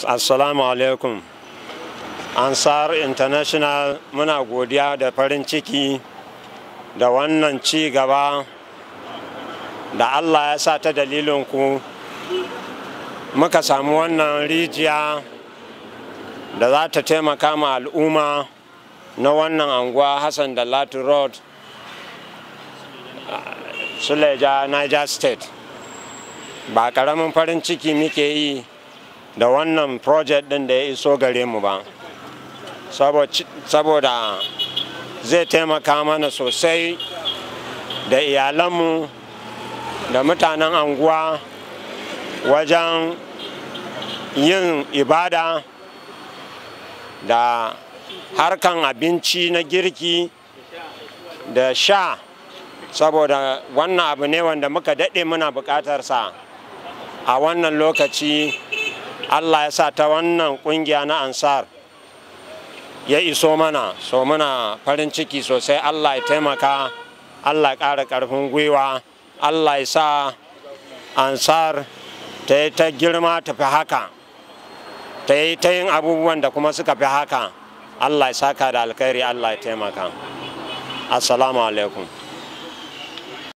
assalamu alaikum ansar international muna godiya da farin ciki da wannan ci gaba da allah ya sa ta dalilinku muka samu wannan rijiya da za ta taimaka ma al'umma na wannan anguwa hassan da latu road suleja niger state ba karamin farin ciki muke yi da wannan project din da ya iso gare mu ba saboda zai taimaka mana sosai da iyalanmu da mutanen anguwa wajen yin ibada da harkan abinci na girki da sha saboda wannan abu ne wanda muka daɗe muna buƙatarsa a wannan lokaci allah ya sa ta wannan ƙungiya na ansar ya iso mana so muna farin ciki sosai allah ya taimaka allah ya ƙara ƙarfin gwiwa allah ya sa ansar ta yi ta girma ta fi haka ta yi ta yin abubuwan da kuma suka fi haka allah ya saka da alkhairi allah ya taimaka assalamu alaikum